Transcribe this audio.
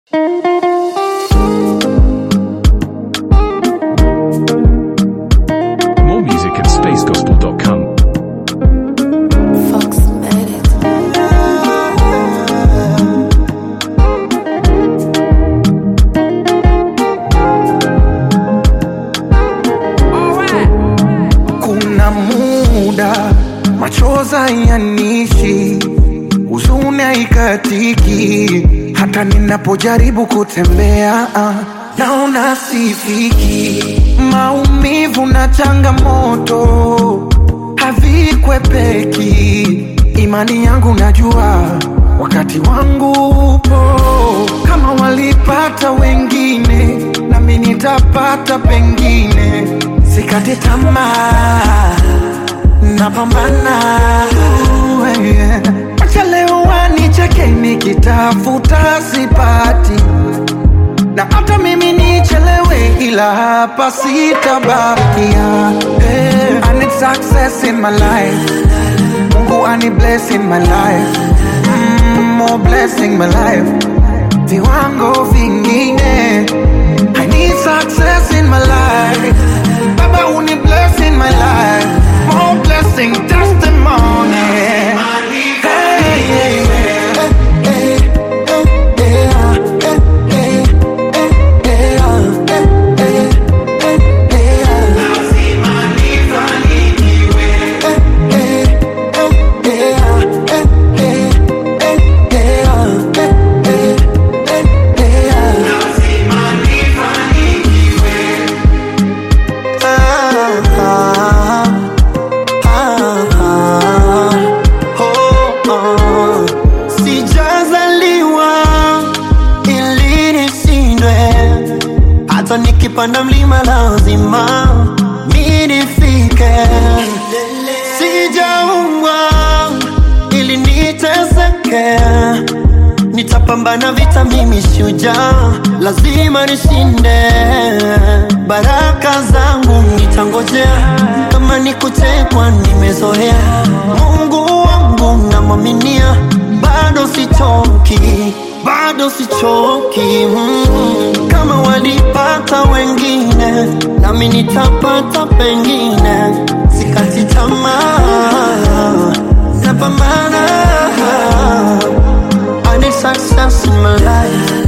More music at spacegospel.com. Fox made it. Kuna muda machoza yanishi, huzuni haikatiki, hata ninapojaribu kutembea ah, naona sifiki. Maumivu na changamoto havikwepeki, imani yangu najua wakati wangu upo. Kama walipata wengine, nami nitapata pengine. Sikate tamaa, napambana. Uh, yeah. Acha leo wanicheke nikitafuta sipati, na hata mimi nichelewe, ila hapa sitabakia. Hey, I need success in my life, Mungu ani bless in my life, mm, more blessing my life, viwango vingine. I need success in my life, Baba uni bless in my life, more blessing testimony. Hey, hey, hey. Sijazaliwa ili nishindwe, hata nikipanda mlima lazima mi nifike. Sijaumbwa ili niteseke, nitapambana vita, mimi shujaa, lazima nishinde. Baraka zangu nitangojea, kama ni kutekwa nimezoea. Mungu wangu namwaminia, bado sichoki, bado sichoki. Mm. Kama walipata wengine, nami nitapata pengine. Sikati tamaa, napambana. I need success in my life.